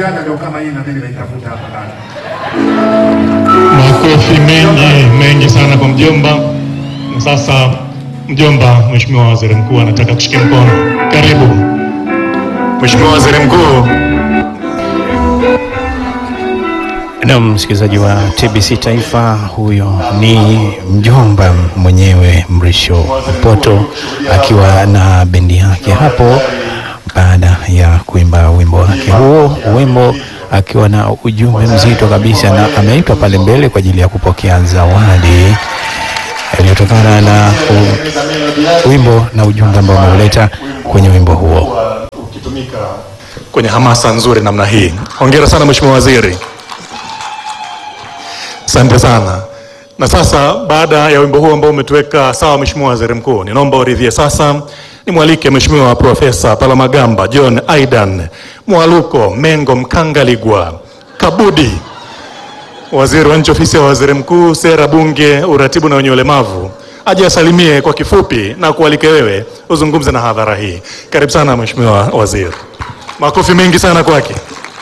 Uganda ndio kama hii, na mimi nimeitafuta hapa ndani. Makofi mengi mengi sana kwa mjomba. Na sasa mjomba, Mheshimiwa Waziri Mkuu anataka kushika mkono. Karibu Mheshimiwa Waziri Mkuu. Na msikilizaji wa TBC Taifa, huyo ni mjomba mwenyewe Mrisho Poto akiwa na bendi yake hapo, baada ya kuimba wimbo wake huo, wimbo akiwa na ujumbe mzito kabisa, na ameitwa pale mbele kwa ajili ya kupokea zawadi iliyotokana na u- wimbo na ujumbe ambao ameuleta kwenye wimbo huo. Ukitumika kwenye hamasa nzuri namna hii. Hongera sana Mheshimiwa Waziri. Asante sana. Na sasa baada ya wimbo huu ambao umetuweka sawa, Mheshimiwa Waziri Mkuu, ninaomba uridhie sasa nimwalike Mheshimiwa Profesa Palamagamba John Aidan Mwaluko Mengo Mkangaligwa Kabudi, waziri wa nchi ofisi ya waziri mkuu, sera, bunge, uratibu na wenye ulemavu, aje asalimie kwa kifupi na kualike wewe uzungumze na hadhara hii. Karibu sana Mheshimiwa Waziri. Makofi mengi sana kwake.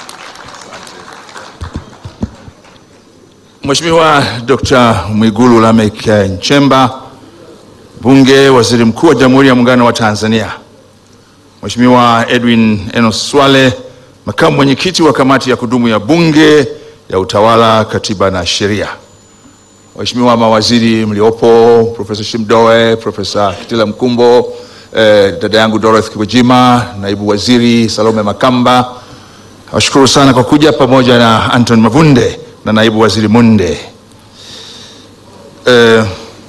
Mheshimiwa Dr. Mwigulu Lameck Nchemba, Bunge, Waziri Mkuu wa Jamhuri ya Muungano wa Tanzania. Mheshimiwa Edwin Enos Swale, Makamu Mwenyekiti wa Kamati ya Kudumu ya Bunge ya Utawala, Katiba na Sheria. Waheshimiwa mawaziri mliopo, Profesa Shimdoe, Profesa Kitila Mkumbo, eh, dada yangu Dorothy Kiwejima, Naibu Waziri Salome Makamba, Nawashukuru sana kwa kuja pamoja na Anton Mavunde na naibu waziri Munde. Eh,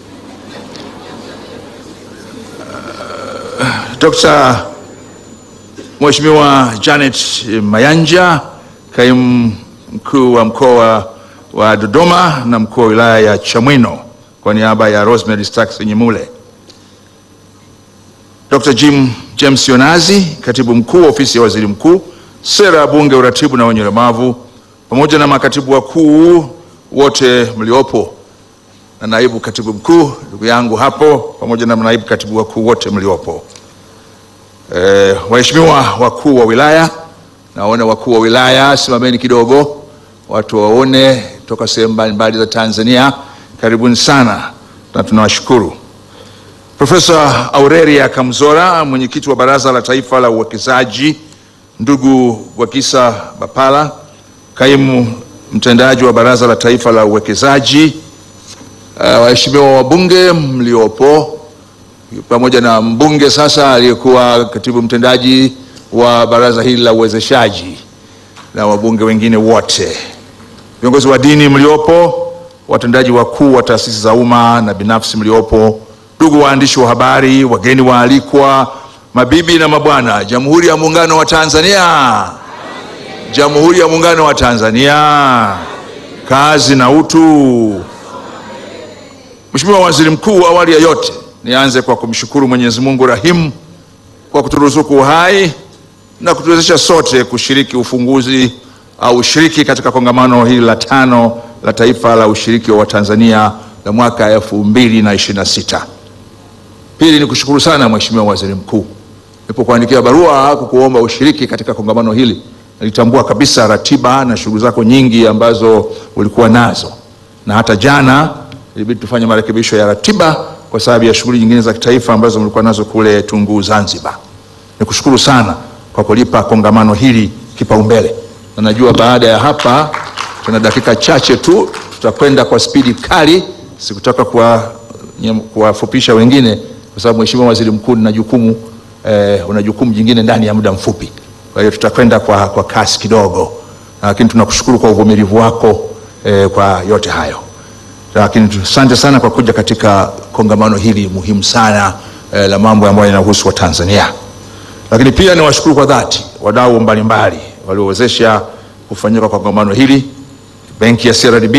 Dr. Mheshimiwa Janet Mayanja, kaimu mkuu wa mkoa wa Dodoma na mkuu wa wilaya ya Chamwino, kwa niaba ya Rosemary Starks Nyemule. Dr. Jim James Yonazi, katibu mkuu wa ofisi ya waziri mkuu, sera, bunge, uratibu na wenye ulemavu, pamoja na makatibu wakuu wote mliopo na naibu katibu mkuu ndugu yangu hapo, pamoja na naibu katibu wakuu wote mliopo. Eh, waheshimiwa wakuu wa wilaya, naona wakuu wa wilaya, simameni kidogo, watu waone toka sehemu mbalimbali za Tanzania. Karibuni sana na tunawashukuru. Profesa Aurelia Kamzora, mwenyekiti wa Baraza la Taifa la Uwekezaji, ndugu Gwakisa Bapala, kaimu mtendaji wa Baraza la Taifa la Uwekezaji, uh, waheshimiwa wabunge mliopo, pamoja na mbunge sasa aliyekuwa katibu mtendaji wa baraza hili la uwezeshaji na wabunge wengine wote, viongozi wa dini mliopo, watendaji wakuu wa taasisi za umma na binafsi mliopo, ndugu waandishi wa habari, wageni waalikwa, mabibi na mabwana, Jamhuri ya Muungano wa Tanzania, Jamhuri ya Muungano wa Tanzania, kazi na utu. Mheshimiwa Waziri Mkuu, awali ya yote nianze kwa kumshukuru Mwenyezi Mungu rahimu kwa kuturuzuku uhai na kutuwezesha sote kushiriki ufunguzi au ushiriki katika kongamano hili la tano la taifa la ushiriki wa Watanzania la mwaka elfu mbili na ishirini na sita. Pili ni kushukuru sana Mheshimiwa Waziri Mkuu, nilipokuandikia barua kukuomba ushiriki katika kongamano hili, nilitambua kabisa ratiba na shughuli zako nyingi ambazo ulikuwa nazo, na hata jana ilibidi tufanye marekebisho ya ratiba kwa sababu ya shughuli nyingine za kitaifa ambazo mlikuwa nazo kule Tunguu, Zanzibar. Nikushukuru sana kwa kulipa kongamano hili kipaumbele, na najua baada ya hapa tuna dakika chache tu tutakwenda kwa spidi kali. Sikutaka kuwa- nyem- kuwafupisha wengine, kwa sababu Mheshimiwa Waziri Mkuu, nina jukumu eh, una jukumu jingine ndani ya muda mfupi, kwa hiyo tutakwenda kwa, kwa kasi kidogo, lakini tunakushukuru kwa uvumilivu wako eh, kwa yote hayo lakini asante sana kwa kuja katika kongamano hili muhimu sana eh, la mambo ambayo yanahusu wa Tanzania. Lakini pia niwashukuru kwa dhati wadau mbalimbali waliowezesha kufanyika kwa kongamano hili, benki ya CRDB,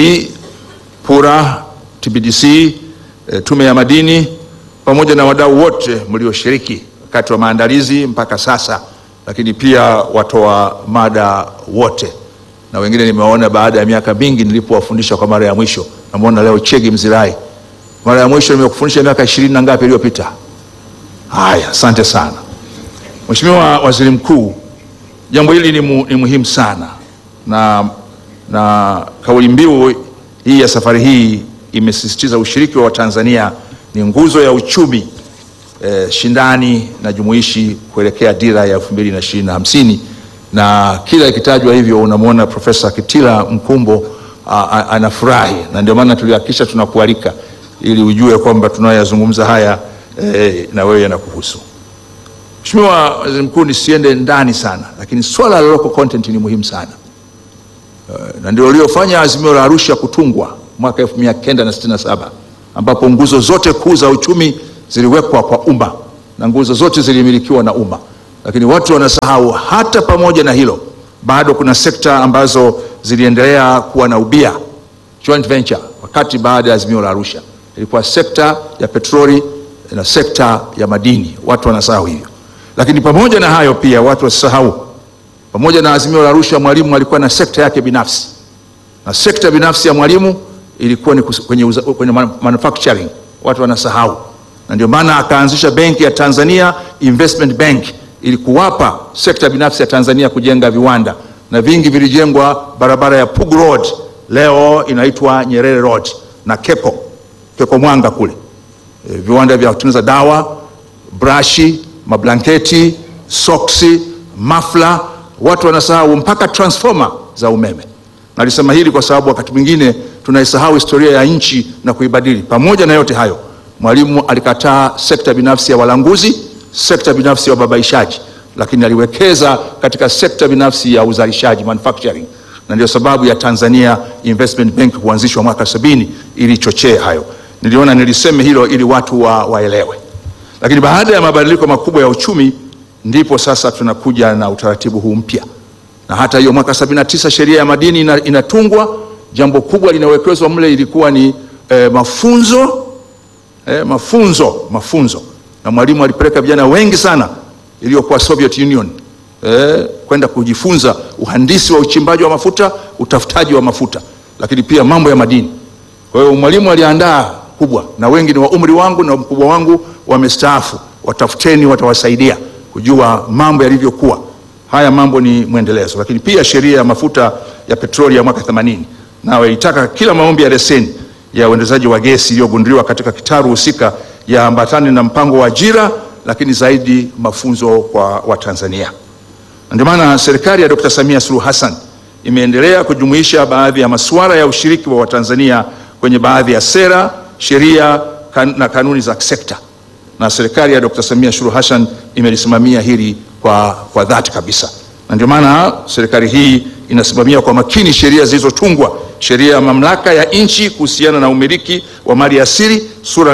PURA, TBDC, eh, tume ya madini pamoja na wadau wote mlioshiriki wakati wa maandalizi mpaka sasa, lakini pia watoa mada wote na wengine nimewaona baada ya miaka mingi nilipowafundisha kwa mara ya mwisho. Namwona leo Chegi Mzirai, mara ya mwisho nimekufundisha miaka ishirini na ngapi iliyopita. Haya, asante sana Mheshimiwa Waziri Mkuu, jambo hili ni, mu, ni muhimu sana na, na kauli mbiu hii ya safari hii imesisitiza ushiriki wa Watanzania ni nguzo ya uchumi eh, shindani na jumuishi kuelekea dira ya 2020 na hamsini na kila ikitajwa hivyo unamwona Profesa Kitila Mkumbo a- a- anafurahi, na ndio maana tulihakikisha tunakualika ili ujue kwamba tunayoyazungumza haya eh, na wewe yanakuhusu. Mheshimiwa Waziri Mkuu, nisiende ndani sana, lakini swala la local content ni muhimu sana na ndio uliofanya azimio la Arusha kutungwa mwaka 1967 ambapo nguzo zote kuu za uchumi ziliwekwa kwa umma na nguzo zote zilimilikiwa na umma, lakini watu wanasahau hata pamoja na hilo bado kuna sekta ambazo ziliendelea kuwa na ubia joint venture, wakati baada ya azimio la Arusha ilikuwa sekta ya petroli na sekta ya madini. Watu wanasahau hivyo, lakini pamoja na hayo pia watu wasisahau pamoja na azimio la Arusha, Mwalimu alikuwa na sekta yake binafsi, na sekta binafsi ya Mwalimu ilikuwa ni kus- kwenye, uza- kwenye man- manufacturing. Watu wanasahau, na ndio maana akaanzisha benki ya Tanzania Investment Bank ili kuwapa sekta binafsi ya Tanzania kujenga viwanda, na vingi vilijengwa barabara ya Pugu Road, leo inaitwa Nyerere Road na Keko Keko Mwanga kule e, viwanda vya kutengeneza dawa, brashi, mablanketi, soksi, mafla. Watu wanasahau mpaka transformer za umeme. Nalisema hili kwa sababu wakati mwingine tunaisahau historia ya nchi na kuibadili. Pamoja na yote hayo, Mwalimu alikataa sekta binafsi ya walanguzi, sekta binafsi ya wababaishaji, lakini aliwekeza katika sekta binafsi ya uzalishaji manufacturing, na ndio sababu ya Tanzania Investment Bank kuanzishwa mwaka sabini ili ichochee hayo. Niliona niliseme hilo ili watu wa, waelewe. Lakini baada ya mabadiliko makubwa ya uchumi ndipo sasa tunakuja na utaratibu huu mpya, na hata hiyo mwaka 79 sheria ya madini ina, inatungwa. Jambo kubwa linawekezwa mle ilikuwa ni eh, mafunzo eh, mafunzo mafunzo, na Mwalimu alipeleka vijana wengi sana iliyokuwa Soviet Union eh, kwenda kujifunza uhandisi wa uchimbaji wa mafuta, utafutaji wa mafuta, lakini pia mambo ya madini. Kwa hiyo Mwalimu aliandaa kubwa, na wengi ni wa umri wangu na mkubwa wangu wamestaafu. Watafuteni, watawasaidia kujua mambo yalivyokuwa. Haya mambo ni mwendelezo, lakini pia sheria ya mafuta ya petroli ya mwaka 80 nayo ilitaka kila maombi ya leseni ya uendezaji wa gesi iliyogunduliwa katika kitaru husika yaambatane na mpango wa ajira, lakini zaidi mafunzo kwa Watanzania. Na Ndio maana serikali ya Dr. Samia Suluhu Hassan imeendelea kujumuisha baadhi ya masuala ya ushiriki wa Watanzania kwenye baadhi ya sera, sheria kan, na kanuni za sekta, na serikali ya Dr. Samia Suluhu Hassan imelisimamia hili kwa, kwa dhati kabisa, na ndio maana serikali hii inasimamia kwa makini sheria zilizotungwa, sheria ya mamlaka ya nchi kuhusiana na umiliki wa mali asili sura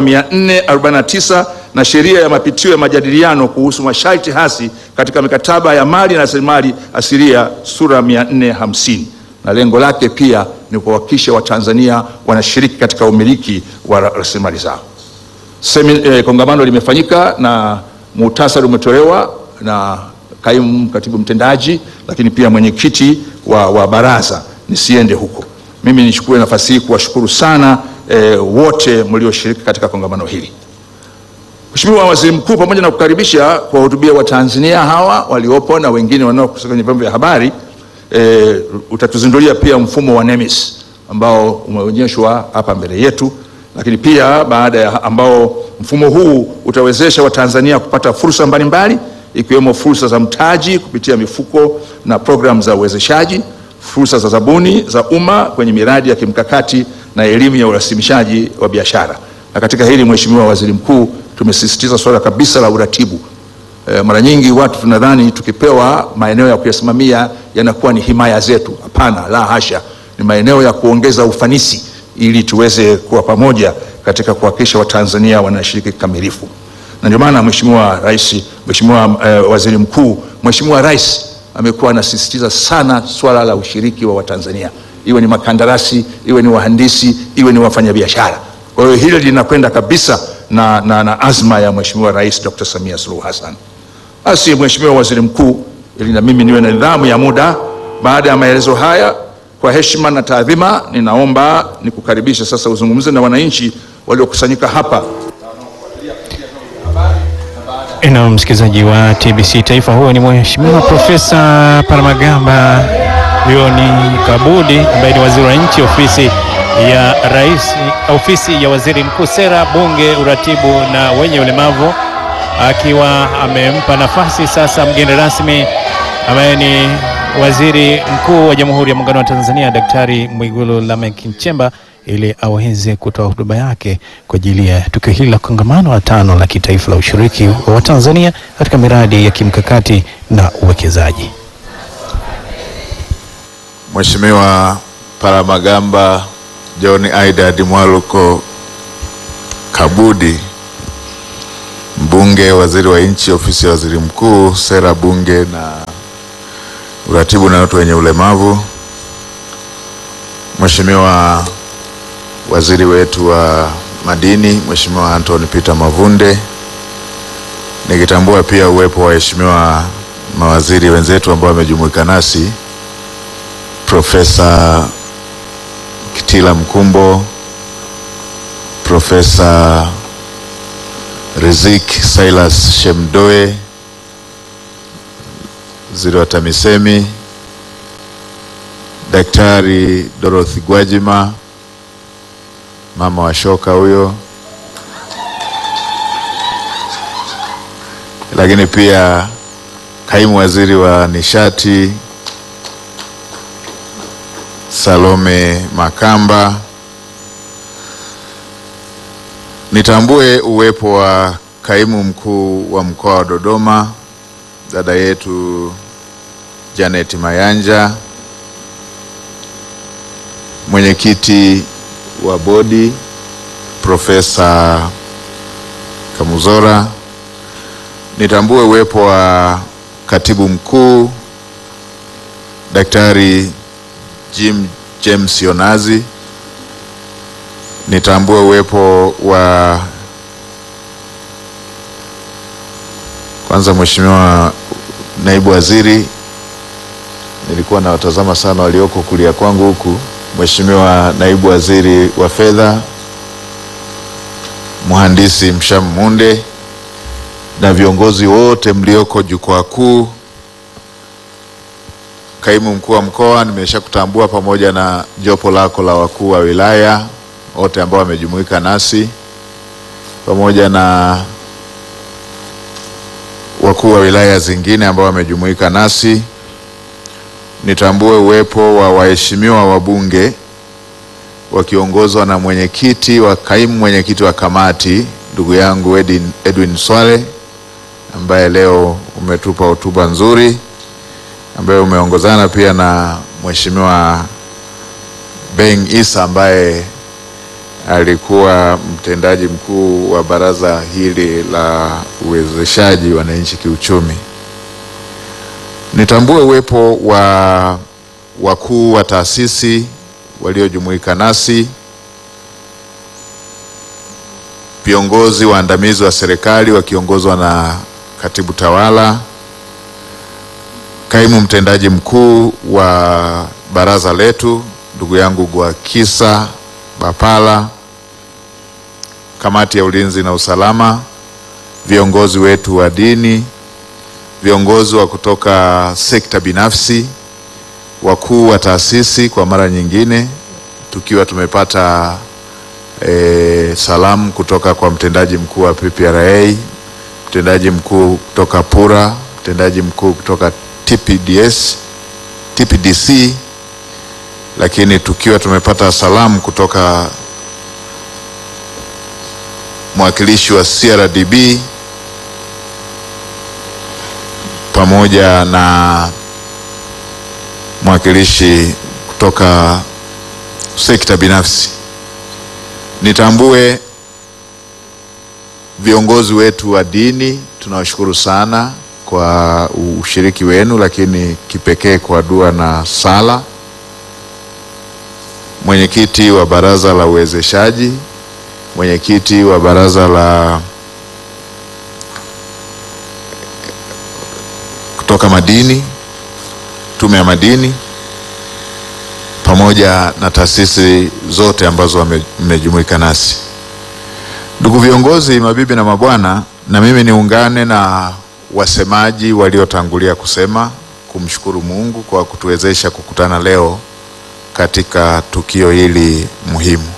449 na sheria ya mapitio ya majadiliano kuhusu masharti hasi katika mikataba ya mali na rasilimali asilia sura 450 na lengo lake pia ni kuhakikisha Watanzania wanashiriki katika umiliki wa ra- rasilimali zao. Semi, eh, kongamano limefanyika na muhtasari umetolewa na kaimu katibu mtendaji, lakini pia mwenyekiti wa, wa baraza. Nisiende huko, mimi nichukue nafasi hii kuwashukuru sana eh, wote mlioshiriki katika kongamano hili. Mheshimiwa Waziri Mkuu, pamoja na kukaribisha kuwahutubia Watanzania hawa waliopo na wengine wanaokusanya kwenye vyombo vya habari e, utatuzindulia pia mfumo wa NEMIS ambao umeonyeshwa hapa mbele yetu, lakini pia baada ya ambao mfumo huu utawezesha Watanzania kupata fursa mbalimbali ikiwemo fursa za mtaji kupitia mifuko na programu za uwezeshaji, fursa za zabuni za umma kwenye miradi ya kimkakati na elimu ya urasimishaji wa biashara. Na katika hili Mheshimiwa Waziri Mkuu, tumesisitiza suala kabisa la uratibu. E, mara nyingi watu tunadhani tukipewa maeneo ya kuyasimamia yanakuwa ni himaya zetu. Hapana, la hasha, ni maeneo ya kuongeza ufanisi ili tuweze kuwa pamoja katika kuhakikisha Watanzania wanashiriki kikamilifu. Na ndio maana Mheshimiwa Rais, Mheshimiwa eh, Waziri Mkuu, Mheshimiwa Rais amekuwa anasisitiza sana swala la ushiriki wa Watanzania, iwe ni makandarasi, iwe ni wahandisi, iwe ni wafanyabiashara. Kwa hiyo hili linakwenda kabisa na, na, na azma ya Mheshimiwa Rais Dr. Samia Suluhu Hassan. Basi Mheshimiwa Waziri Mkuu, ili na mimi niwe na nidhamu ya muda, baada ya maelezo haya, kwa heshima na taadhima, ninaomba nikukaribishe sasa uzungumze na wananchi waliokusanyika hapa. Na msikilizaji wa TBC Taifa, huyo ni Mheshimiwa Profesa Palamagamba Huyo ni Kabudi ambaye ni waziri wa nchi ofisi ya rais, ofisi ya waziri mkuu, sera, bunge, uratibu na wenye ulemavu, akiwa amempa nafasi sasa mgeni rasmi ambaye ni waziri mkuu wa Jamhuri ya Muungano wa Tanzania Daktari Mwigulu Lameck Nchemba ili aweze kutoa hotuba yake kwa ajili ya tukio hili la kongamano la tano la kitaifa la ushiriki wa Watanzania katika miradi ya kimkakati na uwekezaji. Mheshimiwa Palamagamba John Aidad Mwaluko Kabudi, mbunge, waziri wa nchi, ofisi ya waziri mkuu, sera, bunge na uratibu na watu wenye ulemavu, Mheshimiwa waziri wetu wa madini, Mheshimiwa Anthony Peter Mavunde, nikitambua pia uwepo wa waheshimiwa mawaziri wenzetu ambao wamejumuika nasi Profesa Kitila Mkumbo, Profesa Rizik Silas Shemdoe, waziri wa TAMISEMI, Daktari Dorothy Gwajima, mama wa shoka huyo, lakini pia kaimu waziri wa nishati Salome Makamba. Nitambue uwepo wa kaimu mkuu wa mkoa wa Dodoma dada yetu Janet Mayanja, mwenyekiti wa bodi Profesa Kamuzora. Nitambue uwepo wa katibu mkuu Daktari Jim James Yonazi. Nitambue uwepo wa kwanza, Mheshimiwa naibu waziri, nilikuwa nawatazama sana walioko kulia kwangu huku, Mheshimiwa naibu waziri wa fedha, mhandisi Msham Munde na viongozi wote mlioko jukwaa kuu kaimu mkuu wa mkoa nimesha kutambua pamoja na jopo lako la wakuu wa wilaya wote ambao wamejumuika nasi pamoja na wakuu wa wilaya zingine ambao wamejumuika nasi. Nitambue uwepo wa waheshimiwa wabunge wakiongozwa na mwenyekiti wa kaimu mwenyekiti wa kamati ndugu yangu Edwin, Edwin Swale ambaye leo umetupa hotuba nzuri ambaye umeongozana pia na Mheshimiwa Beng Isa ambaye alikuwa mtendaji mkuu wa baraza hili la uwezeshaji wananchi kiuchumi. Nitambue uwepo wa wakuu wa taasisi waliojumuika nasi, viongozi waandamizi wa serikali wakiongozwa na katibu tawala kaimu mtendaji mkuu wa baraza letu ndugu yangu Gwakisa Bapala, kamati ya ulinzi na usalama, viongozi wetu wa dini, viongozi wa kutoka sekta binafsi, wakuu wa taasisi, kwa mara nyingine tukiwa tumepata e, salamu kutoka kwa mtendaji mkuu wa PPRA, mtendaji mkuu kutoka PURA, mtendaji mkuu kutoka TPDS, TPDC, lakini tukiwa tumepata salamu kutoka mwakilishi wa CRDB pamoja na mwakilishi kutoka sekta binafsi. Nitambue viongozi wetu wa dini, tunawashukuru sana kwa ushiriki wenu, lakini kipekee kwa dua na sala. Mwenyekiti wa baraza la uwezeshaji, mwenyekiti wa baraza la kutoka madini, tume ya madini, pamoja na taasisi zote ambazo mmejumuika nasi. Ndugu viongozi, mabibi na mabwana, na mimi niungane na wasemaji waliotangulia kusema kumshukuru Mungu kwa kutuwezesha kukutana leo katika tukio hili muhimu.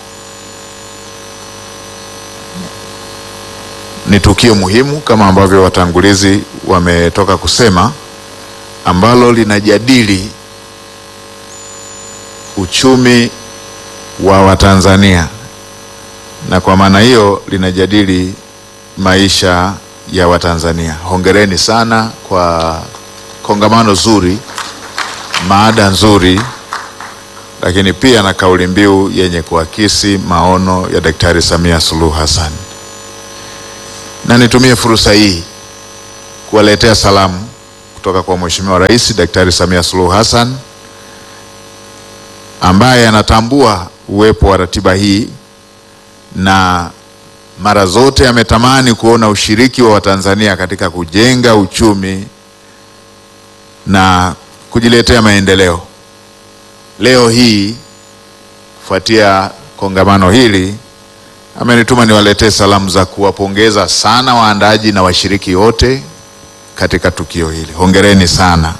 Ni tukio muhimu kama ambavyo watangulizi wametoka kusema, ambalo linajadili uchumi wa Watanzania na kwa maana hiyo linajadili maisha ya Watanzania. Hongereni sana kwa kongamano zuri, maada nzuri, lakini pia na kauli mbiu yenye kuakisi maono ya Daktari Samia Suluhu Hassan. Na nitumie fursa hii kuwaletea salamu kutoka kwa Mheshimiwa Rais Daktari Samia Suluhu Hassan ambaye anatambua uwepo wa ratiba hii na mara zote ametamani kuona ushiriki wa Watanzania katika kujenga uchumi na kujiletea maendeleo. Leo hii kufuatia kongamano hili amenituma niwaletee salamu za kuwapongeza sana waandaji na washiriki wote katika tukio hili. Hongereni sana.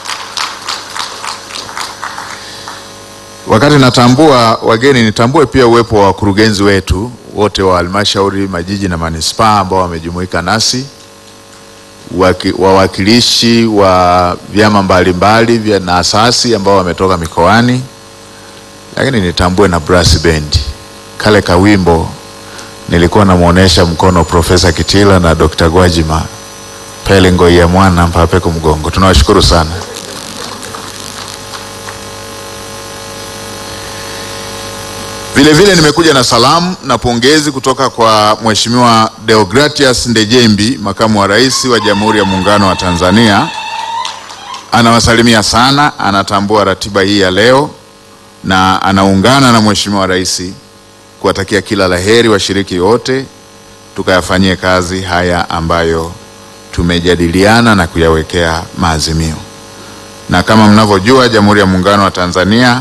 Wakati natambua wageni, nitambue pia uwepo wa wakurugenzi wetu wote wa halmashauri, majiji na manispaa ambao wamejumuika nasi, waki, wawakilishi wa vyama mbalimbali vya na asasi ambao wametoka mikoani, lakini nitambue na brass band. Kale kawimbo nilikuwa namwonyesha mkono Profesa Kitila na Dr. Gwajima pele ngoi ya mwana mpapeko mgongo. Tunawashukuru sana. Vile vile nimekuja na salamu na pongezi kutoka kwa Mheshimiwa Deogratias Ndejembi, makamu wa rais wa Jamhuri ya Muungano wa Tanzania. Anawasalimia sana, anatambua ratiba hii ya leo na anaungana na Mheshimiwa rais kuwatakia kila laheri washiriki wote, tukayafanyie kazi haya ambayo tumejadiliana na kuyawekea maazimio. Na kama mnavyojua, Jamhuri ya Muungano wa Tanzania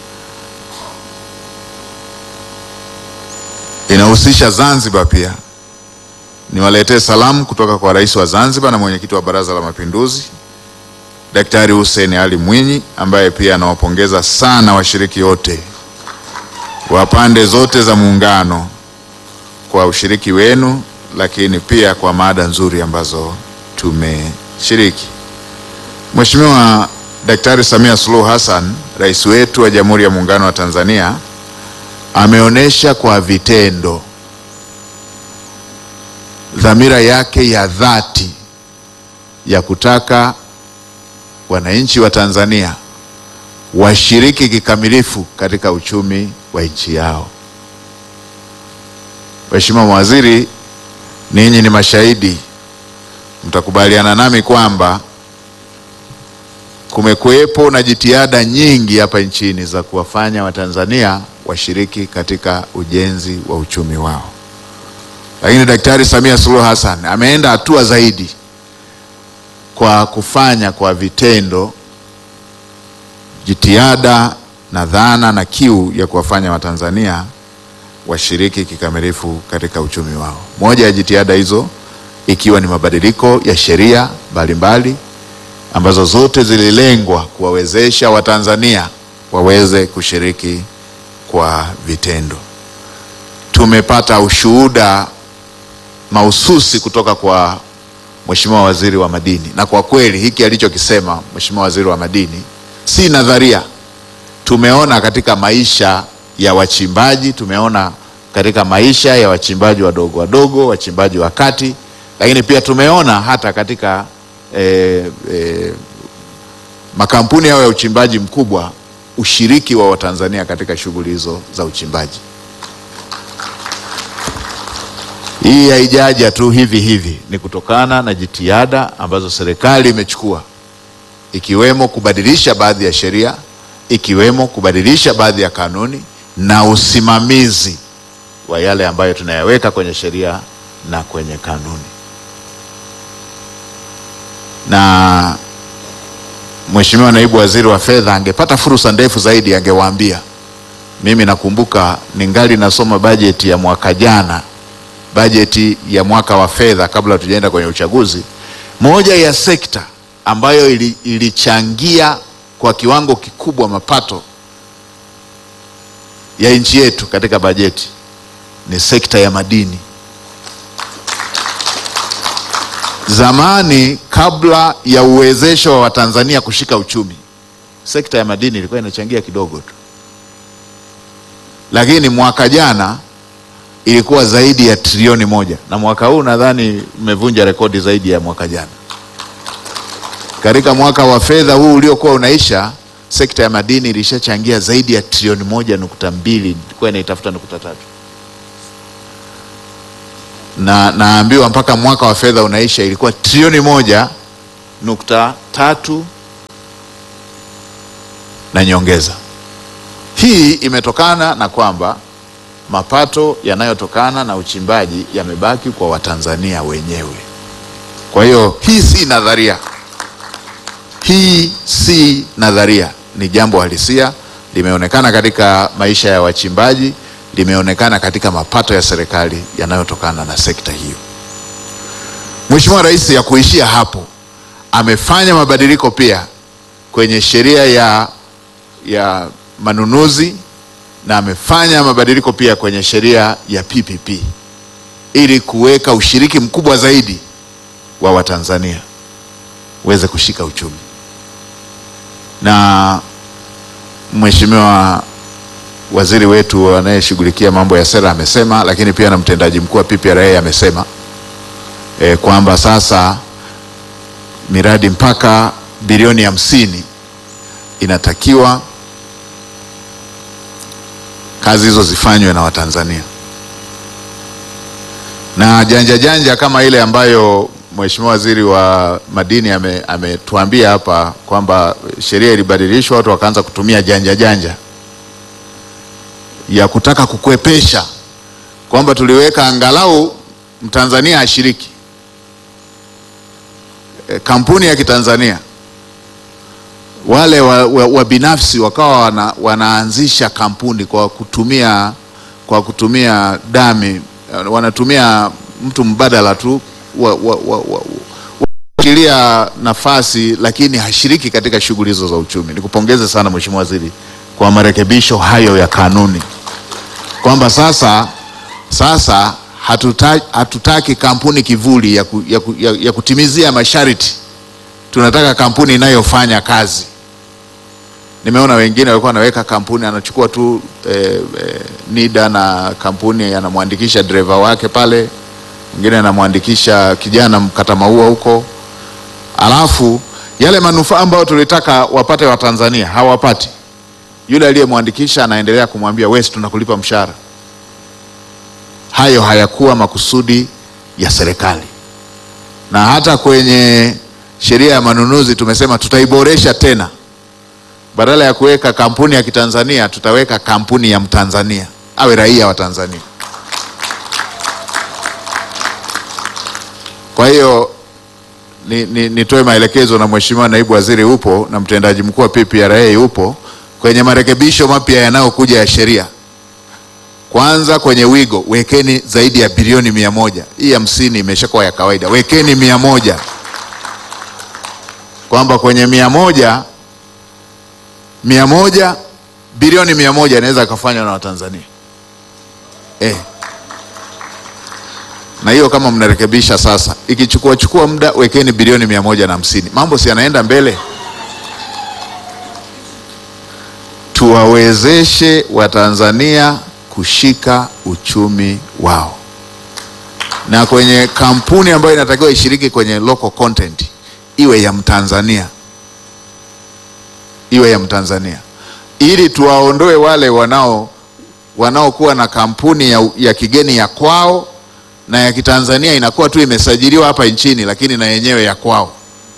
inahusisha Zanzibar pia. Niwaletee salamu kutoka kwa Rais wa Zanzibar na mwenyekiti wa Baraza la Mapinduzi Daktari Hussein Ali Mwinyi ambaye pia anawapongeza sana washiriki wote wa pande zote za muungano kwa ushiriki wenu, lakini pia kwa mada nzuri ambazo tumeshiriki. Mheshimiwa Daktari Samia Suluhu Hassan, rais wetu wa Jamhuri ya Muungano wa Tanzania ameonyesha kwa vitendo dhamira yake ya dhati ya kutaka wananchi wa Tanzania washiriki kikamilifu katika uchumi wa nchi yao. Mheshimiwa Mawaziri, ninyi ni mashahidi, mtakubaliana nami kwamba kumekuwepo na jitihada nyingi hapa nchini za kuwafanya Watanzania washiriki katika ujenzi wa uchumi wao, lakini Daktari Samia Suluhu Hassan ameenda hatua zaidi kwa kufanya kwa vitendo jitihada na dhana na kiu ya kuwafanya Watanzania washiriki kikamilifu katika uchumi wao. Moja ya jitihada hizo ikiwa ni mabadiliko ya sheria mbalimbali ambazo zote zililengwa kuwawezesha Watanzania waweze kushiriki kwa vitendo. Tumepata ushuhuda mahususi kutoka kwa Mheshimiwa Waziri wa Madini, na kwa kweli hiki alichokisema Mheshimiwa Waziri wa Madini si nadharia. Tumeona katika maisha ya wachimbaji, tumeona katika maisha ya wachimbaji wadogo wadogo, wachimbaji wa kati, lakini pia tumeona hata katika eh, eh, makampuni hayo ya uchimbaji mkubwa ushiriki wa Watanzania katika shughuli hizo za uchimbaji. Hii haijaja tu hivi hivi, ni kutokana na jitihada ambazo serikali imechukua ikiwemo kubadilisha baadhi ya sheria, ikiwemo kubadilisha baadhi ya kanuni na usimamizi wa yale ambayo tunayaweka kwenye sheria na kwenye kanuni. Na Mheshimiwa Naibu Waziri wa Fedha angepata fursa ndefu zaidi, angewaambia. Mimi nakumbuka ningali nasoma bajeti ya mwaka jana, bajeti ya mwaka wa fedha kabla tujaenda kwenye uchaguzi, moja ya sekta ambayo ili, ilichangia kwa kiwango kikubwa mapato ya nchi yetu katika bajeti ni sekta ya madini. Zamani kabla ya uwezesho wa Watanzania kushika uchumi, sekta ya madini ilikuwa inachangia kidogo tu, lakini mwaka jana ilikuwa zaidi ya trilioni moja na mwaka huu nadhani mmevunja rekodi zaidi ya mwaka jana. Katika mwaka wa fedha huu uliokuwa unaisha, sekta ya madini ilishachangia zaidi ya trilioni moja nukta mbili ilikuwa inaitafuta nukta tatu na naambiwa mpaka mwaka wa fedha unaisha ilikuwa trilioni moja nukta tatu na nyongeza. Hii imetokana na kwamba mapato yanayotokana na uchimbaji yamebaki kwa Watanzania wenyewe. Kwa hiyo hii si nadharia, hii si nadharia, ni jambo halisia, limeonekana katika maisha ya wachimbaji, limeonekana katika mapato ya serikali yanayotokana na sekta hiyo. Mheshimiwa Rais ya kuishia hapo, amefanya mabadiliko pia kwenye sheria ya, ya manunuzi na amefanya mabadiliko pia kwenye sheria ya PPP ili kuweka ushiriki mkubwa zaidi wa Watanzania uweze kushika uchumi. Na Mheshimiwa waziri wetu anayeshughulikia mambo ya sera amesema, lakini pia na mtendaji mkuu wa PPRA amesema e, kwamba sasa miradi mpaka bilioni hamsini inatakiwa kazi hizo zifanywe na Watanzania na janja janja kama ile ambayo Mheshimiwa Waziri wa Madini ame- ametuambia hapa kwamba sheria ilibadilishwa, watu wakaanza kutumia janja janja ya kutaka kukwepesha kwamba tuliweka angalau Mtanzania ashiriki e, kampuni ya Kitanzania wale wa, wa, wa binafsi wakawa wana, wanaanzisha kampuni kwa kutumia kwa kutumia dami, wanatumia mtu mbadala tu wa, wa, wa, wa, shikilia nafasi lakini hashiriki katika shughuli hizo za uchumi. Nikupongeze sana Mheshimiwa Waziri kwa marekebisho hayo ya kanuni kwamba sasa sasa hatuta, hatutaki kampuni kivuli ya, ku, ya, ku, ya, ya kutimizia masharti. Tunataka kampuni inayofanya kazi. Nimeona wengine walikuwa wanaweka kampuni, anachukua tu eh, eh, NIDA na kampuni anamwandikisha dereva wake pale, mwingine anamwandikisha kijana mkata maua huko, alafu yale manufaa ambayo tulitaka wapate Watanzania hawapati. Yule aliyemwandikisha anaendelea kumwambia wewe, tunakulipa mshahara. Hayo hayakuwa makusudi ya serikali, na hata kwenye sheria ya manunuzi tumesema tutaiboresha tena badala ya kuweka kampuni ya Kitanzania tutaweka kampuni ya Mtanzania, awe raia wa Tanzania. Kwa hiyo ni, ni, nitoe maelekezo na Mheshimiwa Naibu Waziri upo na mtendaji mkuu wa PPRA upo kwenye marekebisho mapya yanayokuja ya sheria. Kwanza kwenye wigo wekeni zaidi ya bilioni mia moja. Hii hamsini imeshakuwa ya kawaida, wekeni mia moja kwamba kwenye mia moja mia moja bilioni mia moja inaweza ikafanywa na Watanzania eh. Na hiyo kama mnarekebisha sasa, ikichukua chukua muda, wekeni bilioni mia moja na hamsini. Mambo si yanaenda mbele. Tuwawezeshe Watanzania kushika uchumi wao, na kwenye kampuni ambayo inatakiwa ishiriki kwenye local content iwe ya Mtanzania iwe ya Mtanzania ili tuwaondoe wale wanao wanaokuwa na kampuni ya, ya kigeni ya kwao na ya Kitanzania inakuwa tu imesajiliwa hapa nchini lakini na yenyewe ya kwao.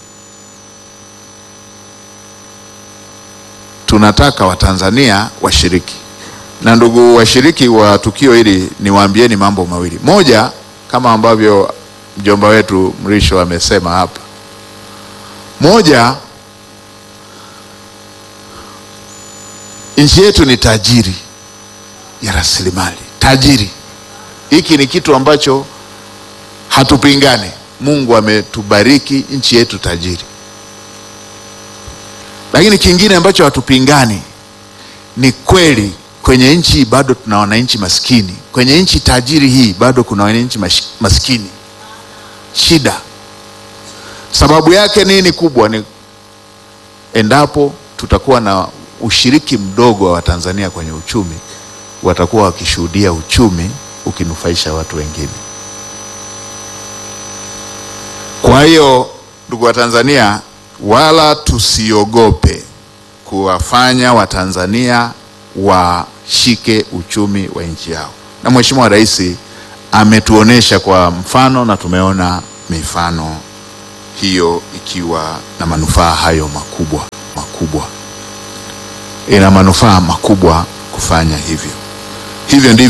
Tunataka Watanzania washiriki. Na ndugu washiriki wa tukio hili, niwaambieni mambo mawili. Moja, kama ambavyo mjomba wetu Mrisho amesema hapa, moja Nchi yetu ni tajiri ya rasilimali, tajiri. Hiki ni kitu ambacho hatupingani. Mungu ametubariki nchi yetu tajiri, Lakini kingine ambacho hatupingani ni kweli, kwenye nchi hii bado tuna wananchi maskini. Kwenye nchi tajiri hii bado kuna wananchi mash- maskini. Shida sababu yake nini kubwa? Ni endapo tutakuwa na ushiriki mdogo wa Watanzania kwenye uchumi, watakuwa wakishuhudia uchumi ukinufaisha watu wengine. Kwa hiyo ndugu wa Tanzania, wala tusiogope kuwafanya Watanzania washike uchumi wa nchi yao, na Mheshimiwa Rais ametuonesha kwa mfano na tumeona mifano hiyo ikiwa na manufaa hayo makubwa makubwa, ina manufaa makubwa kufanya hivyo. Hivyo ndivyo